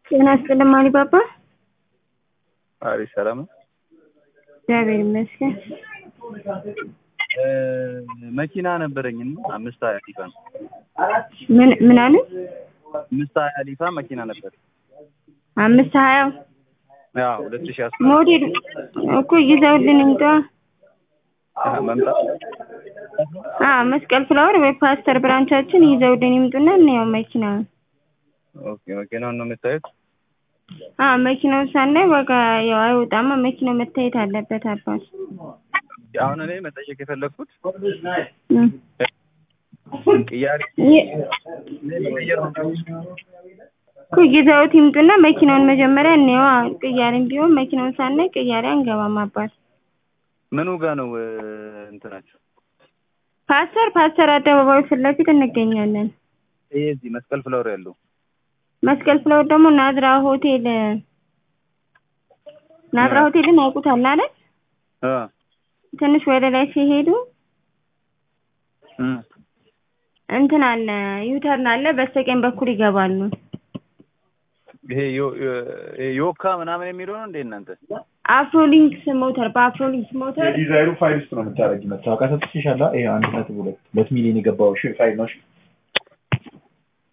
ጤና ይስጥልኝ አሊባባ። አሪፍ ሰላም ነው። እግዚአብሔር ይመስገን። መኪና ነበረኝ እና አምስት ሀያ ሊፋ ነው። ምን ምን አሉ? አምስት ሀያ ሊፋ መኪና ነበር። አምስት ሀያ ያው ሁለት ሺህ አስራ ሞዴል እኮ ይዘውልን እንጃ። መምጣት አዎ መስቀል ፍላወር ወይ ፓስተር ብራንቻችን ይዘውልን ይምጡና እንየው መኪናውን። ኦኬ መኪናውን ነው የምታዩት? አዎ መኪናውን ሳናይ ዋጋ ያው አይወጣማ። መኪናው መታየት አለበት አባት። አሁን እኔ መጠየቅ የፈለግኩት እም። ቅያሬ ይ- መቀየር ነው። እኮ ይዘውት ይምጡና መኪናውን መጀመሪያ እንየው። አዎ ቅያሬም ቢሆን መኪናውን ሳናይ ቅያሬ አንገባም አባት። ምኑ ጋ ነው እ፣ እንትናችሁ? ፓስተር ፓስተር አደባባዩ ፊት ለፊት እንገኛለን። ይሄ እዚህ መስቀል ፍላወር ያለው መስቀል ፍላወር ደግሞ ናዝራ ሆቴል ናዝራ ሆቴልን ያውቁታል አይደል? እ ትንሽ ወደ ላይ ሲሄዱ እም። እንትን አለ ዩተርን አለ። በስተቀኝ በኩል ይገባሉ። ይሄ ዮ- ዮ- ይሄ ዮካ ምናምን የሚለው ነው እንዴ እናንተ? አፍሮሊንክስ ሞተር በአፍሮሊንክስ ሞተር የዲዛይኑ ፋይል ውስጥ ነው የምታደርጊ። መታወቂያ ሰጥቼሻለሁ። ይሄ አንድ ነጥብ ሁለት ሁለት ሚሊዮን የገባው ሺ ፋይል ነው። እሺ